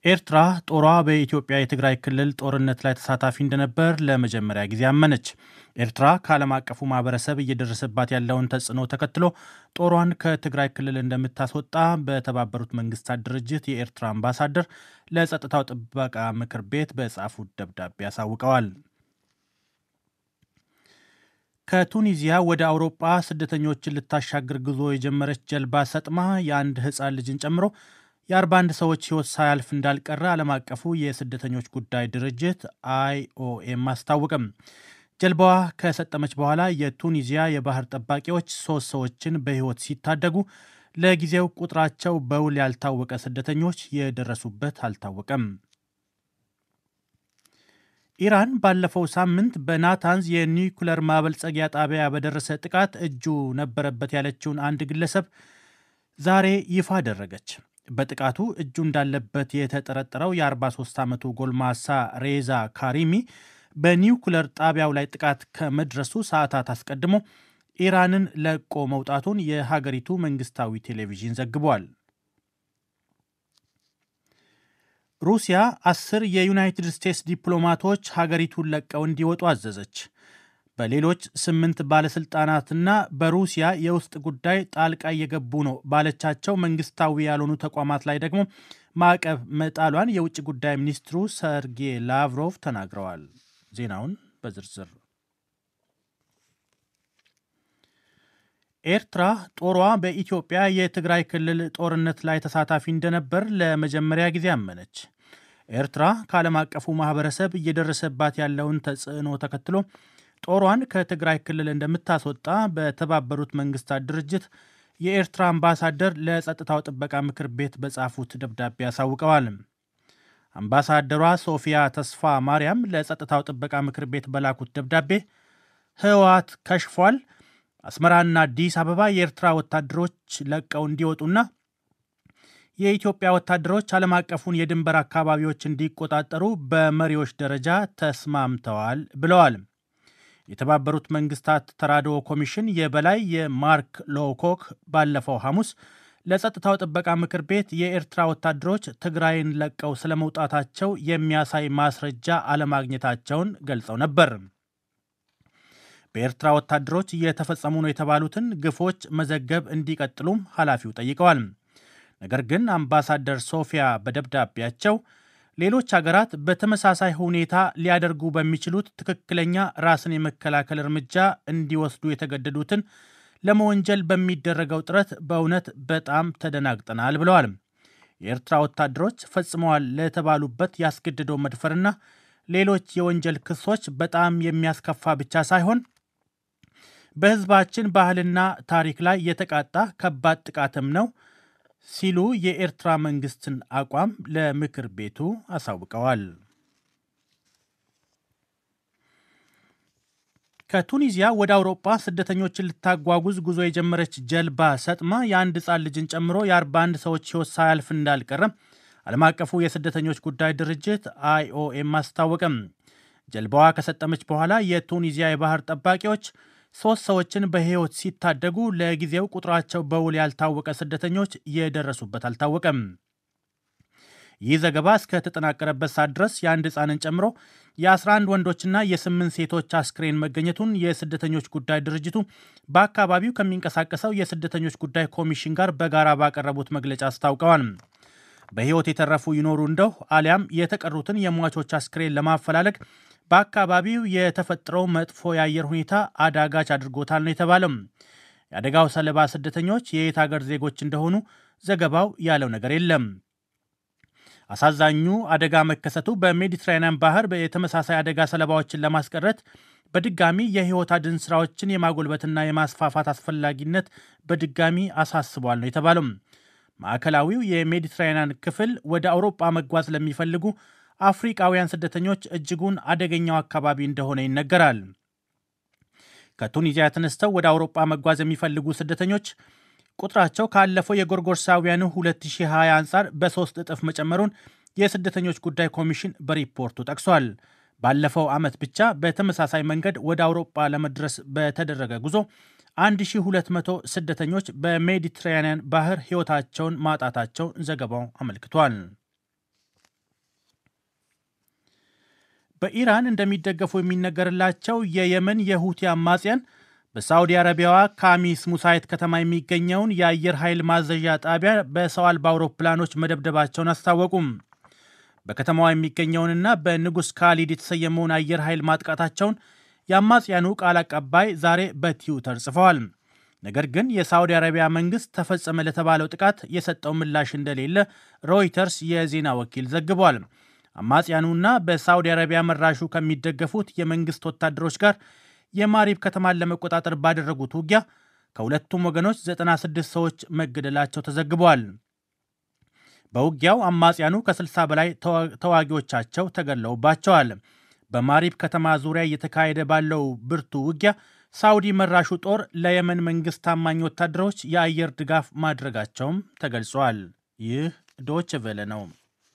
ኤርትራ ጦሯ በኢትዮጵያ የትግራይ ክልል ጦርነት ላይ ተሳታፊ እንደነበር ለመጀመሪያ ጊዜ አመነች። ኤርትራ ከዓለም አቀፉ ማህበረሰብ እየደረሰባት ያለውን ተጽዕኖ ተከትሎ ጦሯን ከትግራይ ክልል እንደምታስወጣ በተባበሩት መንግስታት ድርጅት የኤርትራ አምባሳደር ለጸጥታው ጥበቃ ምክር ቤት በጻፉት ደብዳቤ አሳውቀዋል። ከቱኒዚያ ወደ አውሮጳ ስደተኞችን ልታሻግር ጉዞ የጀመረች ጀልባ ሰጥማ የአንድ ሕፃን ልጅን ጨምሮ የ41 ሰዎች ሕይወት ሳያልፍ እንዳልቀረ ዓለም አቀፉ የስደተኞች ጉዳይ ድርጅት አይኦኤም አስታወቀም። ጀልባዋ ከሰጠመች በኋላ የቱኒዚያ የባህር ጠባቂዎች ሶስት ሰዎችን በሕይወት ሲታደጉ ለጊዜው ቁጥራቸው በውል ያልታወቀ ስደተኞች የደረሱበት አልታወቀም። ኢራን ባለፈው ሳምንት በናታንዝ የኒውክለር ማበልጸጊያ ጣቢያ በደረሰ ጥቃት እጁ ነበረበት ያለችውን አንድ ግለሰብ ዛሬ ይፋ አደረገች። በጥቃቱ እጁ እንዳለበት የተጠረጠረው የ43 ዓመቱ ጎልማሳ ሬዛ ካሪሚ በኒውክለር ጣቢያው ላይ ጥቃት ከመድረሱ ሰዓታት አስቀድሞ ኢራንን ለቆ መውጣቱን የሀገሪቱ መንግስታዊ ቴሌቪዥን ዘግቧል። ሩሲያ አስር የዩናይትድ ስቴትስ ዲፕሎማቶች ሀገሪቱን ለቀው እንዲወጡ አዘዘች። በሌሎች ስምንት ባለስልጣናትና በሩሲያ የውስጥ ጉዳይ ጣልቃ እየገቡ ነው ባለቻቸው መንግስታዊ ያልሆኑ ተቋማት ላይ ደግሞ ማዕቀብ መጣሏን የውጭ ጉዳይ ሚኒስትሩ ሰርጌይ ላቭሮቭ ተናግረዋል። ዜናውን በዝርዝር ኤርትራ ጦሯ በኢትዮጵያ የትግራይ ክልል ጦርነት ላይ ተሳታፊ እንደነበር ለመጀመሪያ ጊዜ አመነች። ኤርትራ ከዓለም አቀፉ ማህበረሰብ እየደረሰባት ያለውን ተጽዕኖ ተከትሎ ጦሯን ከትግራይ ክልል እንደምታስወጣ በተባበሩት መንግስታት ድርጅት የኤርትራ አምባሳደር ለጸጥታው ጥበቃ ምክር ቤት በጻፉት ደብዳቤ አሳውቀዋል። አምባሳደሯ ሶፊያ ተስፋ ማርያም ለጸጥታው ጥበቃ ምክር ቤት በላኩት ደብዳቤ ህወሓት ከሽፏል፣ አስመራና አዲስ አበባ የኤርትራ ወታደሮች ለቀው እንዲወጡና የኢትዮጵያ ወታደሮች ዓለም አቀፉን የድንበር አካባቢዎች እንዲቆጣጠሩ በመሪዎች ደረጃ ተስማምተዋል ብለዋል። የተባበሩት መንግስታት ተራድኦ ኮሚሽን የበላይ የማርክ ሎኮክ ባለፈው ሐሙስ ለጸጥታው ጥበቃ ምክር ቤት የኤርትራ ወታደሮች ትግራይን ለቀው ስለመውጣታቸው የሚያሳይ ማስረጃ አለማግኘታቸውን ገልጸው ነበር። በኤርትራ ወታደሮች እየተፈጸሙ ነው የተባሉትን ግፎች መዘገብ እንዲቀጥሉም ኃላፊው ጠይቀዋል። ነገር ግን አምባሳደር ሶፊያ በደብዳቤያቸው ሌሎች ሀገራት በተመሳሳይ ሁኔታ ሊያደርጉ በሚችሉት ትክክለኛ ራስን የመከላከል እርምጃ እንዲወስዱ የተገደዱትን ለመወንጀል በሚደረገው ጥረት በእውነት በጣም ተደናግጠናል ብለዋል። የኤርትራ ወታደሮች ፈጽመዋል ለተባሉበት ያስገድደው መድፈርና ሌሎች የወንጀል ክሶች በጣም የሚያስከፋ ብቻ ሳይሆን በሕዝባችን ባህልና ታሪክ ላይ የተቃጣ ከባድ ጥቃትም ነው ሲሉ የኤርትራ መንግስትን አቋም ለምክር ቤቱ አሳውቀዋል። ከቱኒዚያ ወደ አውሮጳ ስደተኞችን ልታጓጉዝ ጉዞ የጀመረች ጀልባ ሰጥማ የአንድ ሕፃን ልጅን ጨምሮ የ41 ሰዎች ሕይወት ሳያልፍ እንዳልቀረ ዓለም አቀፉ የስደተኞች ጉዳይ ድርጅት አይኦኤም አስታወቀም። ጀልባዋ ከሰጠመች በኋላ የቱኒዚያ የባህር ጠባቂዎች ሶስት ሰዎችን በሕይወት ሲታደጉ ለጊዜው ቁጥራቸው በውል ያልታወቀ ስደተኞች የደረሱበት አልታወቀም። ይህ ዘገባ እስከተጠናቀረበት ሰዓት ድረስ የአንድ ሕፃንን ጨምሮ የ11 ወንዶችና የስምንት ሴቶች አስክሬን መገኘቱን የስደተኞች ጉዳይ ድርጅቱ በአካባቢው ከሚንቀሳቀሰው የስደተኞች ጉዳይ ኮሚሽን ጋር በጋራ ባቀረቡት መግለጫ አስታውቀዋል። በሕይወት የተረፉ ይኖሩ እንደው አሊያም የተቀሩትን የሟቾች አስክሬን ለማፈላለግ በአካባቢው የተፈጠረው መጥፎ የአየር ሁኔታ አዳጋች አድርጎታል ነው የተባለው። የአደጋው ሰለባ ስደተኞች የየት ሀገር ዜጎች እንደሆኑ ዘገባው ያለው ነገር የለም። አሳዛኙ አደጋ መከሰቱ በሜዲትራኒያን ባህር የተመሳሳይ አደጋ ሰለባዎችን ለማስቀረት በድጋሚ የሕይወት አድን ስራዎችን የማጎልበትና የማስፋፋት አስፈላጊነት በድጋሚ አሳስቧል ነው የተባለው። ማዕከላዊው የሜዲትራኒያን ክፍል ወደ አውሮጳ መጓዝ ለሚፈልጉ አፍሪቃውያን ስደተኞች እጅጉን አደገኛው አካባቢ እንደሆነ ይነገራል። ከቱኒዚያ ተነስተው ወደ አውሮጳ መጓዝ የሚፈልጉ ስደተኞች ቁጥራቸው ካለፈው የጎርጎርሳውያኑ 2020 አንጻር በሶስት እጥፍ መጨመሩን የስደተኞች ጉዳይ ኮሚሽን በሪፖርቱ ጠቅሷል። ባለፈው ዓመት ብቻ በተመሳሳይ መንገድ ወደ አውሮጳ ለመድረስ በተደረገ ጉዞ 1200 ስደተኞች በሜዲትራኒያን ባህር ሕይወታቸውን ማጣታቸውን ዘገባው አመልክቷል። በኢራን እንደሚደገፉ የሚነገርላቸው የየመን የሁቲ አማጽያን በሳዑዲ አረቢያዋ ካሚስ ሙሳይት ከተማ የሚገኘውን የአየር ኃይል ማዘዣ ጣቢያ በሰው አልባ አውሮፕላኖች መደብደባቸውን አስታወቁም። በከተማዋ የሚገኘውንና በንጉሥ ካሊድ የተሰየመውን አየር ኃይል ማጥቃታቸውን የአማጽያኑ ቃል አቀባይ ዛሬ በትዊተር ጽፈዋል። ነገር ግን የሳዑዲ አረቢያ መንግሥት ተፈጸመ ለተባለው ጥቃት የሰጠው ምላሽ እንደሌለ ሮይተርስ የዜና ወኪል ዘግቧል። አማጽያኑና በሳዑዲ አረቢያ መራሹ ከሚደገፉት የመንግሥት ወታደሮች ጋር የማሪብ ከተማን ለመቆጣጠር ባደረጉት ውጊያ ከሁለቱም ወገኖች 96 ሰዎች መገደላቸው ተዘግበዋል። በውጊያው አማጽያኑ ከ60 በላይ ተዋጊዎቻቸው ተገድለውባቸዋል። በማሪብ ከተማ ዙሪያ እየተካሄደ ባለው ብርቱ ውጊያ ሳውዲ መራሹ ጦር ለየመን መንግስት ታማኝ ወታደሮች የአየር ድጋፍ ማድረጋቸውም ተገልጿል። ይህ ዶች ቬለ ነው።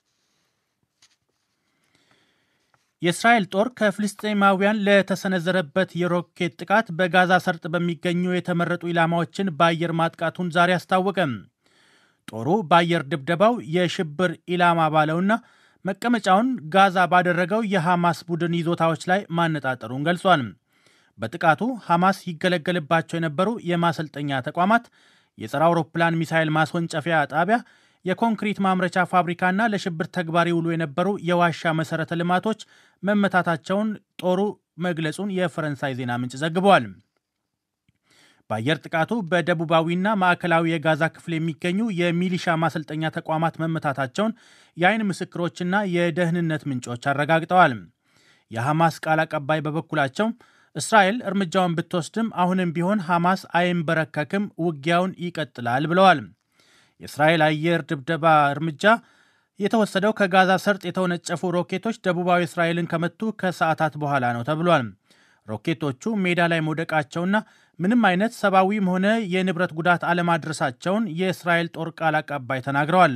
የእስራኤል ጦር ከፍልስጤማውያን ለተሰነዘረበት የሮኬት ጥቃት በጋዛ ሰርጥ በሚገኙ የተመረጡ ኢላማዎችን በአየር ማጥቃቱን ዛሬ አስታወቀም። ጦሩ በአየር ድብደባው የሽብር ኢላማ ባለውና መቀመጫውን ጋዛ ባደረገው የሐማስ ቡድን ይዞታዎች ላይ ማነጣጠሩን ገልጿል። በጥቃቱ ሐማስ ይገለገልባቸው የነበሩ የማሰልጠኛ ተቋማት፣ የጸረ አውሮፕላን ሚሳይል ማስወንጨፊያ ጣቢያ፣ የኮንክሪት ማምረቻ ፋብሪካና ለሽብር ተግባር ይውሉ የነበሩ የዋሻ መሠረተ ልማቶች መመታታቸውን ጦሩ መግለጹን የፈረንሳይ ዜና ምንጭ ዘግበዋል። በአየር ጥቃቱ በደቡባዊና ማዕከላዊ የጋዛ ክፍል የሚገኙ የሚሊሻ ማሰልጠኛ ተቋማት መመታታቸውን የአይን ምስክሮችና የደህንነት ምንጮች አረጋግጠዋል። የሐማስ ቃል አቀባይ በበኩላቸው እስራኤል እርምጃውን ብትወስድም አሁንም ቢሆን ሐማስ አይንበረከክም፣ ውጊያውን ይቀጥላል ብለዋል። የእስራኤል አየር ድብደባ እርምጃ የተወሰደው ከጋዛ ሰርጥ የተወነጨፉ ሮኬቶች ደቡባዊ እስራኤልን ከመቱ ከሰዓታት በኋላ ነው ተብሏል። ሮኬቶቹ ሜዳ ላይ መውደቃቸውና ምንም አይነት ሰብአዊም ሆነ የንብረት ጉዳት አለማድረሳቸውን የእስራኤል ጦር ቃል አቀባይ ተናግረዋል።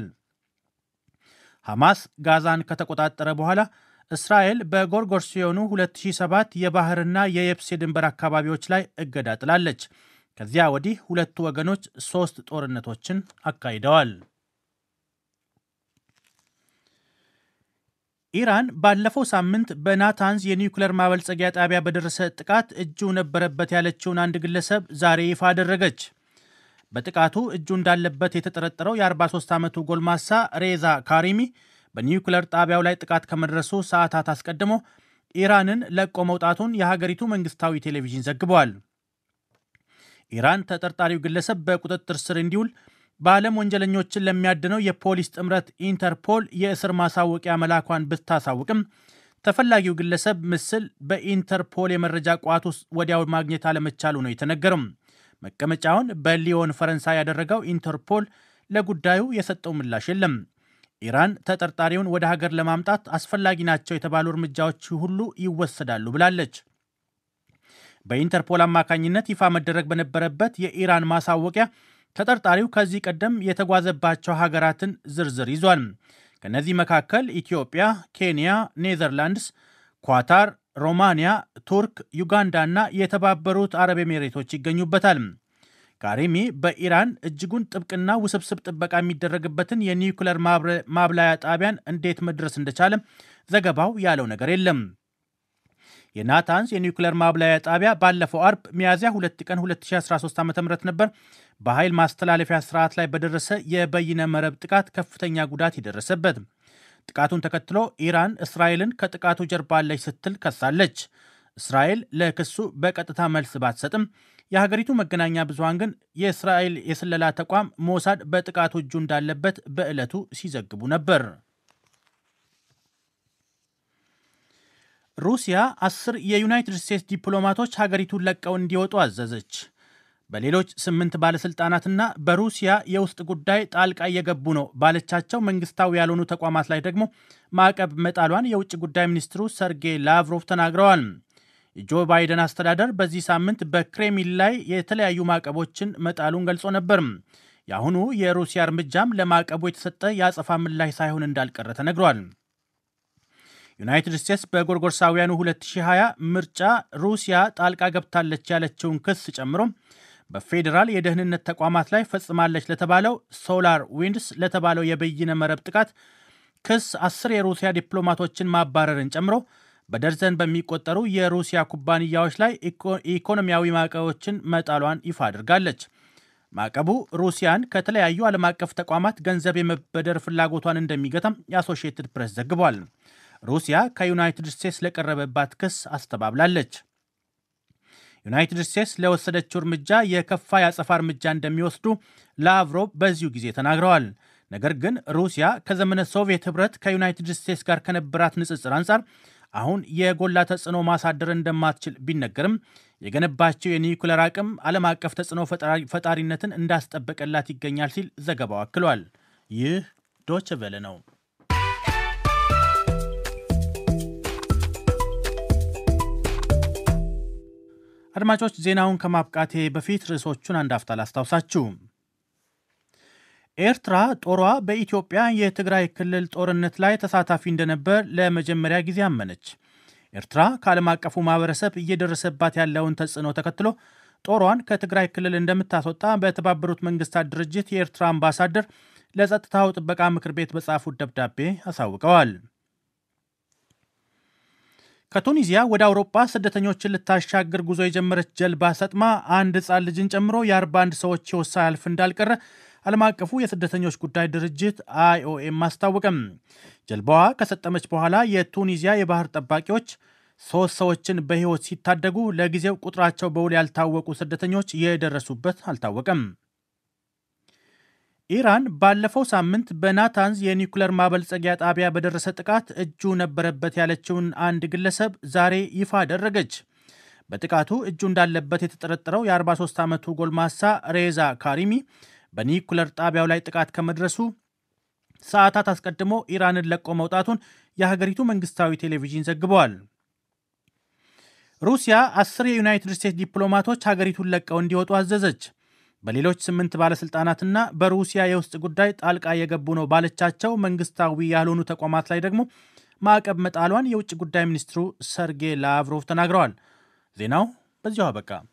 ሐማስ ጋዛን ከተቆጣጠረ በኋላ እስራኤል በጎርጎርሲዮኑ 2007 የባህርና የየብስ የድንበር አካባቢዎች ላይ እገዳ ጥላለች። ከዚያ ወዲህ ሁለቱ ወገኖች ሦስት ጦርነቶችን አካሂደዋል። ኢራን ባለፈው ሳምንት በናታንዝ የኒውክለር ማበልጸጊያ ጣቢያ በደረሰ ጥቃት እጁ ነበረበት ያለችውን አንድ ግለሰብ ዛሬ ይፋ አደረገች። በጥቃቱ እጁ እንዳለበት የተጠረጠረው የ43 ዓመቱ ጎልማሳ ሬዛ ካሪሚ በኒውክለር ጣቢያው ላይ ጥቃት ከመድረሱ ሰዓታት አስቀድሞ ኢራንን ለቆ መውጣቱን የሀገሪቱ መንግስታዊ ቴሌቪዥን ዘግበዋል። ኢራን ተጠርጣሪው ግለሰብ በቁጥጥር ስር እንዲውል በዓለም ወንጀለኞችን ለሚያድነው የፖሊስ ጥምረት ኢንተርፖል የእስር ማሳወቂያ መላኳን ብታሳውቅም ተፈላጊው ግለሰብ ምስል በኢንተርፖል የመረጃ ቋት ውስጥ ወዲያው ማግኘት አለመቻሉ ነው የተነገረው። መቀመጫውን በሊዮን ፈረንሳይ ያደረገው ኢንተርፖል ለጉዳዩ የሰጠው ምላሽ የለም። ኢራን ተጠርጣሪውን ወደ ሀገር ለማምጣት አስፈላጊ ናቸው የተባሉ እርምጃዎች ሁሉ ይወሰዳሉ ብላለች። በኢንተርፖል አማካኝነት ይፋ መደረግ በነበረበት የኢራን ማሳወቂያ ተጠርጣሪው ከዚህ ቀደም የተጓዘባቸው ሀገራትን ዝርዝር ይዟል። ከነዚህ መካከል ኢትዮጵያ፣ ኬንያ፣ ኔዘርላንድስ፣ ኳታር፣ ሮማንያ፣ ቱርክ፣ ዩጋንዳ እና የተባበሩት አረብ ኤሜሬቶች ይገኙበታል። ካሪሚ በኢራን እጅጉን ጥብቅና ውስብስብ ጥበቃ የሚደረግበትን የኒውክለር ማብላያ ጣቢያን እንዴት መድረስ እንደቻለ ዘገባው ያለው ነገር የለም። የናታንስ የኒውክለር ማብላያ ጣቢያ ባለፈው አርብ ሚያዝያ 2 ቀን 2013 ዓ ም ነበር በኃይል ማስተላለፊያ ስርዓት ላይ በደረሰ የበይነ መረብ ጥቃት ከፍተኛ ጉዳት የደረሰበት። ጥቃቱን ተከትሎ ኢራን እስራኤልን ከጥቃቱ ጀርባ አለች ስትል ከሳለች። እስራኤል ለክሱ በቀጥታ መልስ ባትሰጥም የሀገሪቱ መገናኛ ብዙሃን ግን የእስራኤል የስለላ ተቋም ሞሳድ በጥቃቱ እጁ እንዳለበት በዕለቱ ሲዘግቡ ነበር። ሩሲያ አስር የዩናይትድ ስቴትስ ዲፕሎማቶች ሀገሪቱን ለቀው እንዲወጡ አዘዘች። በሌሎች ስምንት ባለሥልጣናትና በሩሲያ የውስጥ ጉዳይ ጣልቃ እየገቡ ነው ባለቻቸው መንግስታዊ ያልሆኑ ተቋማት ላይ ደግሞ ማዕቀብ መጣሏን የውጭ ጉዳይ ሚኒስትሩ ሰርጌይ ላቭሮቭ ተናግረዋል። የጆ ባይደን አስተዳደር በዚህ ሳምንት በክሬምሊን ላይ የተለያዩ ማዕቀቦችን መጣሉን ገልጾ ነበር። የአሁኑ የሩሲያ እርምጃም ለማዕቀቡ የተሰጠ የአጸፋ ምላሽ ሳይሆን እንዳልቀረ ተነግሯል። ዩናይትድ ስቴትስ በጎርጎርሳውያኑ 2020 ምርጫ ሩሲያ ጣልቃ ገብታለች ያለችውን ክስ ጨምሮ በፌዴራል የደህንነት ተቋማት ላይ ፈጽማለች ለተባለው ሶላር ዊንድስ ለተባለው የበይነ መረብ ጥቃት ክስ አስር የሩሲያ ዲፕሎማቶችን ማባረርን ጨምሮ በደርዘን በሚቆጠሩ የሩሲያ ኩባንያዎች ላይ ኢኮኖሚያዊ ማዕቀቦችን መጣሏን ይፋ አድርጋለች። ማዕቀቡ ሩሲያን ከተለያዩ ዓለም አቀፍ ተቋማት ገንዘብ የመበደር ፍላጎቷን እንደሚገታም የአሶሺየትድ ፕሬስ ዘግቧል። ሩሲያ ከዩናይትድ ስቴትስ ለቀረበባት ክስ አስተባብላለች። ዩናይትድ ስቴትስ ለወሰደችው እርምጃ የከፋ የአጸፋ እርምጃ እንደሚወስዱ ላቭሮቭ በዚሁ ጊዜ ተናግረዋል። ነገር ግን ሩሲያ ከዘመነ ሶቪየት ህብረት ከዩናይትድ ስቴትስ ጋር ከነበራት ንጽጽር አንጻር አሁን የጎላ ተጽዕኖ ማሳደር እንደማትችል ቢነገርም የገነባቸው የኒውክለር አቅም ዓለም አቀፍ ተጽዕኖ ፈጣሪነትን እንዳስጠበቀላት ይገኛል ሲል ዘገባው አክሏል። ይህ ዶች ቬለ ነው። አድማጮች ዜናውን ከማብቃቴ በፊት ርዕሶቹን አንድ አፍታ ላስታውሳችሁ። ኤርትራ ጦሯ በኢትዮጵያ የትግራይ ክልል ጦርነት ላይ ተሳታፊ እንደነበር ለመጀመሪያ ጊዜ አመነች። ኤርትራ ከዓለም አቀፉ ማህበረሰብ እየደረሰባት ያለውን ተጽዕኖ ተከትሎ ጦሯን ከትግራይ ክልል እንደምታስወጣ በተባበሩት መንግስታት ድርጅት የኤርትራ አምባሳደር ለጸጥታው ጥበቃ ምክር ቤት በጻፉት ደብዳቤ አሳውቀዋል። ከቱኒዚያ ወደ አውሮፓ ስደተኞችን ልታሻግር ጉዞ የጀመረች ጀልባ ሰጥማ አንድ ሕፃን ልጅን ጨምሮ የ41 ሰዎች ሕይወት ሳያልፍ እንዳልቀረ ዓለም አቀፉ የስደተኞች ጉዳይ ድርጅት አይኦኤም አስታወቀም። ጀልባዋ ከሰጠመች በኋላ የቱኒዚያ የባህር ጠባቂዎች ሶስት ሰዎችን በሕይወት ሲታደጉ ለጊዜው ቁጥራቸው በውል ያልታወቁ ስደተኞች የደረሱበት አልታወቀም። ኢራን ባለፈው ሳምንት በናታንዝ የኒውክለር ማበልጸጊያ ጣቢያ በደረሰ ጥቃት እጁ ነበረበት ያለችውን አንድ ግለሰብ ዛሬ ይፋ አደረገች። በጥቃቱ እጁ እንዳለበት የተጠረጠረው የ43 ዓመቱ ጎልማሳ ሬዛ ካሪሚ በኒውክለር ጣቢያው ላይ ጥቃት ከመድረሱ ሰዓታት አስቀድሞ ኢራንን ለቆ መውጣቱን የሀገሪቱ መንግስታዊ ቴሌቪዥን ዘግበዋል። ሩሲያ አስር የዩናይትድ ስቴትስ ዲፕሎማቶች ሀገሪቱን ለቀው እንዲወጡ አዘዘች። በሌሎች ስምንት ባለሥልጣናትና በሩሲያ የውስጥ ጉዳይ ጣልቃ የገቡ ነው ባለቻቸው መንግስታዊ ያልሆኑ ተቋማት ላይ ደግሞ ማዕቀብ መጣሏን የውጭ ጉዳይ ሚኒስትሩ ሰርጌይ ላቭሮቭ ተናግረዋል። ዜናው በዚሁ አበቃ።